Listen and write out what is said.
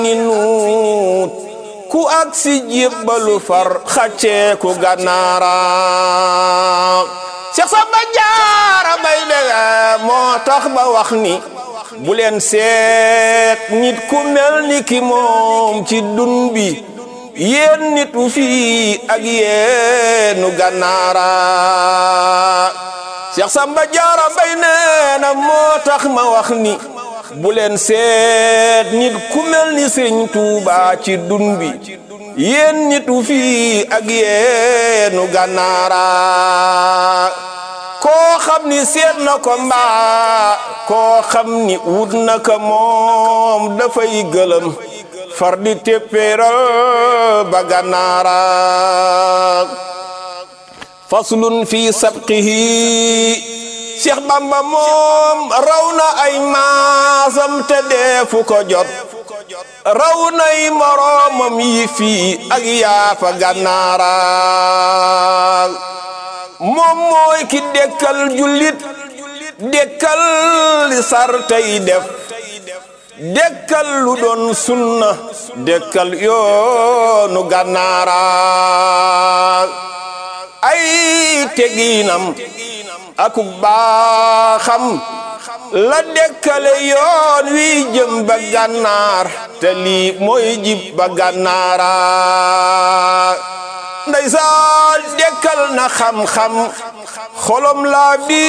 ni nuut ku ak si jébbalu far xàcceeku gànnaara Seex Samba Jaara Mbay bege moo tax ba wax ni bu leen seet nit ku mel ni ki moom ci dun bi yéen nitu fii ak yéenu gànnaara Seex Samba Jaara Mbay nee na moo tax ma wax ni bu leen seet nit ku mel ni Sëriñ Tuuba ci dun bi yéen nitu fii ak yéenu gànnaara koo xam ni seet na ko mbaa koo xam ni wut na ko moom dafay gëlëm far di téppéeral ba gànnaara faslun fi sabqihi Cheikh Bamba moom raw na ay maasam te deefu ko jot raw nay moroomam yi fii ak yaafa gànnaara moom mooy ki dekkal jullit dekkal li sar tey def dekkal lu doon sunna dekkal yoonu gànnaara ay teginam akuk baaxam la dekkale yoon wi jëm ba gànnaar te lii mooy jib ba gànnaara ndeysaan dekkal na xam-xam xolom laa bi